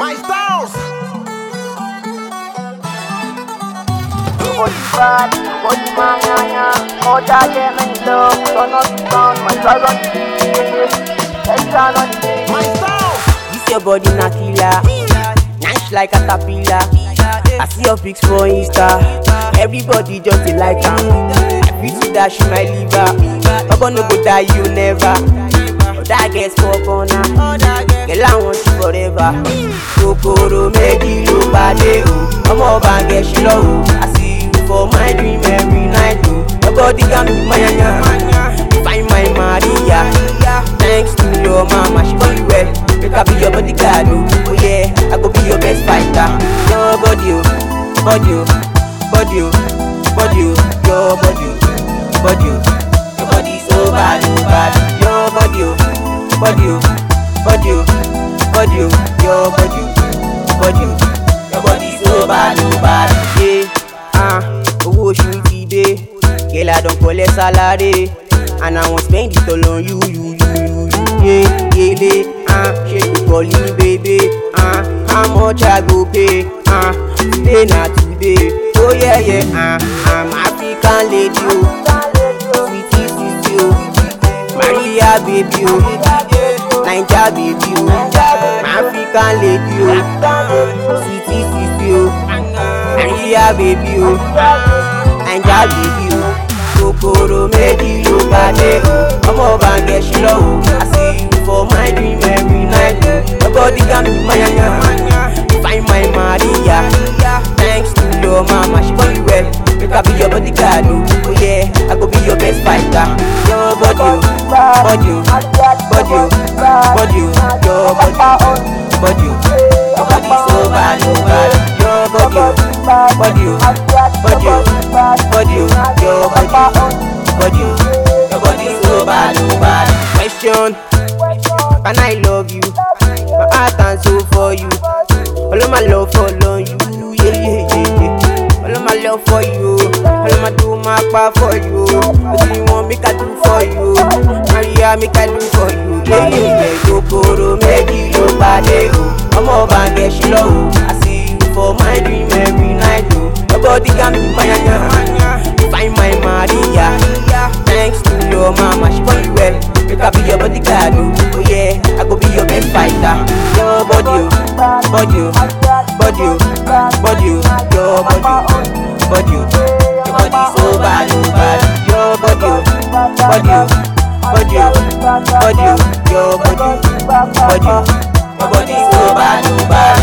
My styles. Body bad, body man, yeah, yeah. All that them in love, turn up the sound, my drive on the beat. Extra on the beat. My styles. This your body na killer, nice like caterpillar. I see your pics for Insta, everybody just dey like am. I feel to dash you my liver, ogo no go die you never. Oda get for corner, girl I want you forever. Kokoro méjì ló pàdé o, ọmọ ọba ń gẹ̀ṣin lọ́wọ́. I see you for my dream every night o, your body got me mayanya. Find my Maria, thanks to your mama, she born you well. Make I be your bodyguard, oh, oh yeah, I go be your best fighter. Your body, oh, body, oh, body, oh, body, oh, your body, oh, body, oh, your body so bad, oh bad. Your body, oh, body, oh, body, oh, body, oh, your body, oh, body, oh, your body so bad, oh bad. Yeah, ah, owó oṣù ti dé, girl I don collect salary, and I wan spend it all on you, you, you, you, you. Yeah, yeah, ah, ṣe you call me baby, ah, how much I go pay, ah, today na today, oh yeah, yeah, ah, I'm African lady, oh, sweetie, sweetie, oh, Maria baby, oh, Naija baby, oh, African lady, oh, sweetie, sweetie, oh, Maria baby, oh, Naija baby, oh, kòkòrò méjì ló pàdé o, ọmọ ọba ń gẹ̀ṣin lọ́wọ́, I see you for my dream every night o, your body got me mayanya, find my Maria, thanks to your mama, she born you well, make I be your bodyguard o, oh yeah, I go be your best fighter, your body o, body o, body o, body o, your body o, body o, your body so bad o bad, your body o, body o, body o, body o, your body o, body o, your body so bad o bad. Question, can I love you? My heart and soul for you, all of my love follow you, yeah yeah yeah yeah. All of my love for you, all of my do my part for you. What do you want me to do for you? Maria, me can do for you. Yeah, yeah, yeah. Kokoro méjì ló pàdé o, ọmọ ọba ń gẹ̀ṣin lọ́wọ́. I see you for my dream every night o. Your body got me mayanya. Find my Maria, thanks to your mama, she born you well. Make I be your bodyguard o. Oh yeah, I go be your best fighter. Your body o, body o, body o, body o, your body o, body o. Your body so bad o bad. Your body o, body o, body o, body o, your body o, body o. Your body so bad o bad.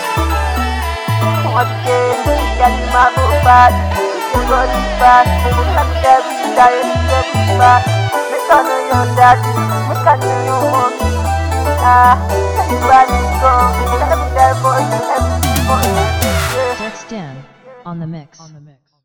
What you say, yeah, you my go bad. Your body bad, I'm every day, every bad. Make I know your daddy, make I know your mommy. Ah, everybody go, every day, boy, every boy. Yeah. Dex Dan on the mix. On the mix.